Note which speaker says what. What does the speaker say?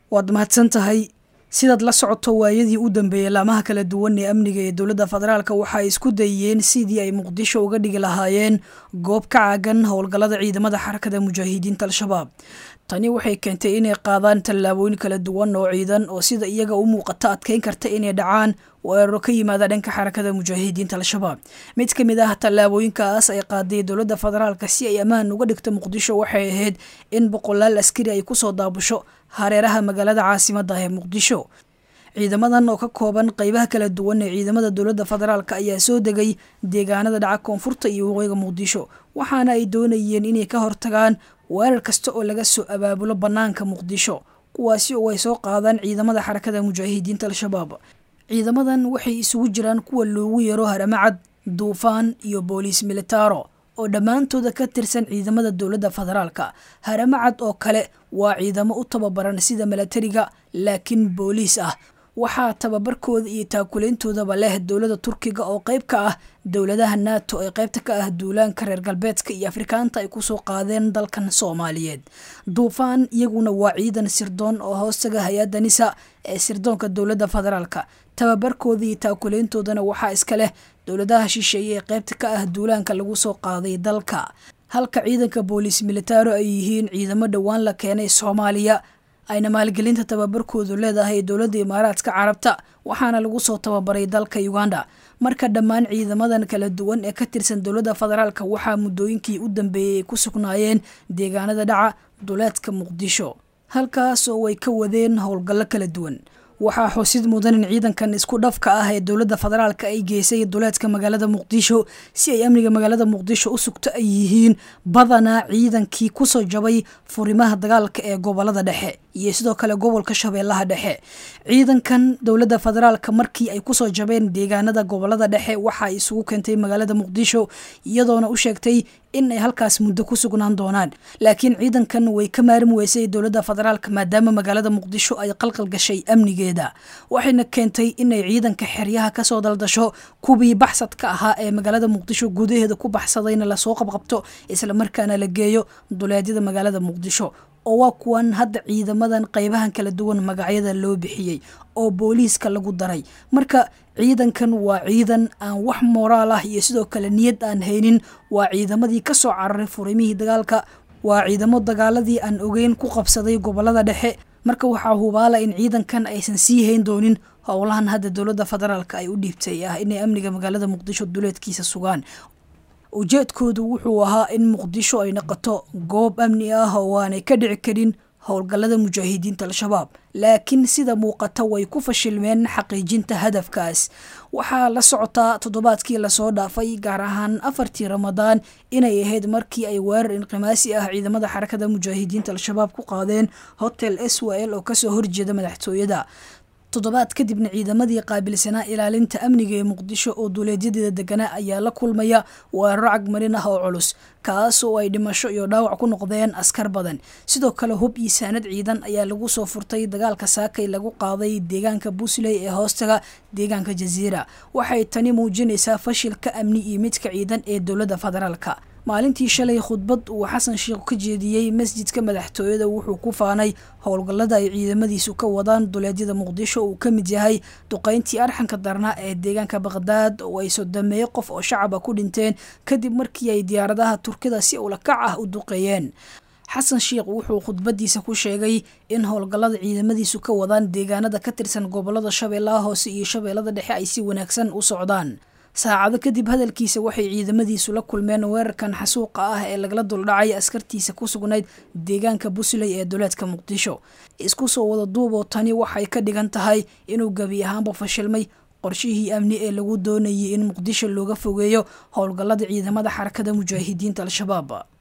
Speaker 1: waad mahadsan tahay sidaad la socoto waayadii u dambeeyey laamaha kala duwan ee amniga ee dowladda federaalk waxay isku dayeen sidii ay muqdisho uga dhigi lahaayeen goob ka caagan howlgallada ciidamada xarakada mujaahidiinta al-shabaab tani waxay keentay inay qaadaan tallaabooyin kala duwan oo ciidan oo sida iyaga u muuqata adkeyn karta inay dhacaan weeraro ka yimaada dhanka xarakada mujaahidiinta al-shabaab mid ka mid ah tallaabooyinkaas ay qaaday dowladda federaalk si ay ammaan uga dhigto muqdisho waxay ahayd in boqolaal askari ay kusoo daabusho hareeraha magaalada caasimadda ee muqdisho ciidamadan oo ka kooban qeybaha kala duwan ee ciidamada dowladda federaalk ayaa soo degay deegaanada dhaca koonfurta iyo waqooyiga muqdisho waxaana ay doonayeen inay ka hortagaan weerar kasta oo laga soo abaabulo bannaanka muqdisho kuwaasi oo ay soo qaadaan ciidamada xarakada mujaahidiinta al-shabaab ciidamadan waxay isugu jiraan kuwa loogu yeero haramacad duufaan iyo booliis militaro oo dhammaantooda ka tirsan ciidamada dowladda federaalka haramacad oo kale waa ciidamo u tababaran sida milatariga laakiin booliis ah waxaa tababarkooda iyo taakuleyntoodaba leh dowladda turkiga oo qeyb ka ah dowladaha nato ee qeybta ka ah duulaanka reer galbeedka iyo afrikaanta ay kusoo qaadeen dalkan soomaaliyeed duufaan iyaguna waa ciidan sirdoon oo hoostaga hay-adda nisa ee sirdoonka dowladda federaalka tababarkooda iyo taakuleyntoodana waxaa iska leh dowladaha shisheeye ee qeybta ka ah duulaanka lagu soo qaaday dalka halka ciidanka booliis militaro ay yihiin ciidamo dhowaan la keenay soomaaliya ayna maalgelinta tababarkoodu leedahay dowladda imaaraadka carabta waxaana lagu soo tababaray dalka uganda marka dhammaan ciidamadan kala duwan ee ka tirsan dowladda federaalk waxaa muddooyinkii u dambeeyey ay ku sugnaayeen deegaanada dhaca duleedka muqdisho halkaas oo ay ka wadeen howlgallo kala duwan waxaa xusid mudan in ciidankan isku dhafka ah ee dowladda federaalk ay geysay duleedka magaalada muqdisho si ay amniga magaalada muqdisho u sugto ay yihiin badanaa ciidankii kusoo jabay furimaha dagaalka ee gobolada dhexe iyo sidoo kale gobolka shabeellaha dhexe ciidankan dowladda federaalk markii ay kusoo jabeen deegaanada gobolada dhexe waxaa isugu keentay magaalada muqdisho iyadoona u sheegtay in ay halkaas muddo ku sugnaan doonaan laakiin ciidankan way ka maarin weysay dowladda federaalk maadaama magaalada muqdisho ay qalqal gashay amnigeeda waxayna keentay inay ciidanka xeryaha kasoo daldasho kuwii baxsadka ahaa ee magaalada muqdisho gudaheeda ku baxsadayna lasoo qabqabto islamarkaana la geeyo duleedyada magaalada muqdisho oo waa kuwan hadda ciidamadan qeybahan kala duwan magacyada loo bixiyey oo booliiska lagu daray marka ciidankan waa ciidan aan wax moraal ah iyo sidoo kale niyad aan haynin waa ciidamadii kasoo cararay furimihii dagaalka waa ciidamo dagaaladii aan ogeyn ku qabsaday gobolada dhexe marka waxaa hubaala in ciidankan aysan sii hayn doonin howlahan hadda dowladda federaalk ay u dhiibtay ah inay amniga magaalada muqdisho duleedkiisa sugaan ujeedkoodu wuxuu ahaa in muqdisho ay noqoto goob amni ah oo aanay ka dhici karin howlgallada mujaahidiinta al-shabaab laakiin sida muuqata way ku fashilmeen xaqiijinta hadafkaas waxaa la socotaa toddobaadkii lasoo dhaafay gaar ahaan afartii ramadaan inay ahayd markii ay weerar inqimaasi ah ciidamada xarakada mujaahidiinta al-shabaab ku qaadeen hotel s w l oo kasoo horjeeda madaxtooyada toddobaad kadibna ciidamadii qaabilsanaa ilaalinta amniga ee muqdisho oo duuleedyadeeda deganaa ayaa la kulmaya weeraro cagmarin ah oo culus kaas oo ay dhimasho iyo dhaawac ku noqdeen askar badan sidoo kale hub iyo saanad ciidan ayaa lagu soo furtay dagaalka saakay lagu qaaday deegaanka busley ee hoostaga deegaanka jaziira waxay tani muujinaysaa fashilka amni iyo midka ciidan ee dowladda federaalka maalintii shalay khudbad uu xasan sheikh ka jeediyey masjidka madaxtooyada wuxuu ku faanay howlgallada ay ciidamadiisu ka wadaan duleedyada muqdisho uu ka mid yahay duqeyntii arxanka darnaa ee deegaanka baqhdaad oo ay sodameeye qof oo shacaba ku dhinteen kadib markii ay diyaaradaha turkida si ulakac ah u duqeeyeen xasan sheikh wuxuu khudbadiisa ku sheegay in howlgallada ciidamadiisu ka wadaan deegaanada ka tirsan gobolada shabeellaha hoose iyo shabeellada dhexe ay si wanaagsan u socdaan saacado kadib hadalkiisa waxay ciidamadiisu la kulmeen weerarkan xasuuqa ah ee lagala duldhacay askartiisa ku sugnayd deegaanka busley ee duleedka muqdisho isku soo wada duuboo tani waxay ka dhigan tahay inuu gebi ahaanba fashilmay qorshihii amni ee lagu doonayay in muqdisho looga fogeeyo howlgallada ciidamada xarakada mujaahidiinta al-shabaab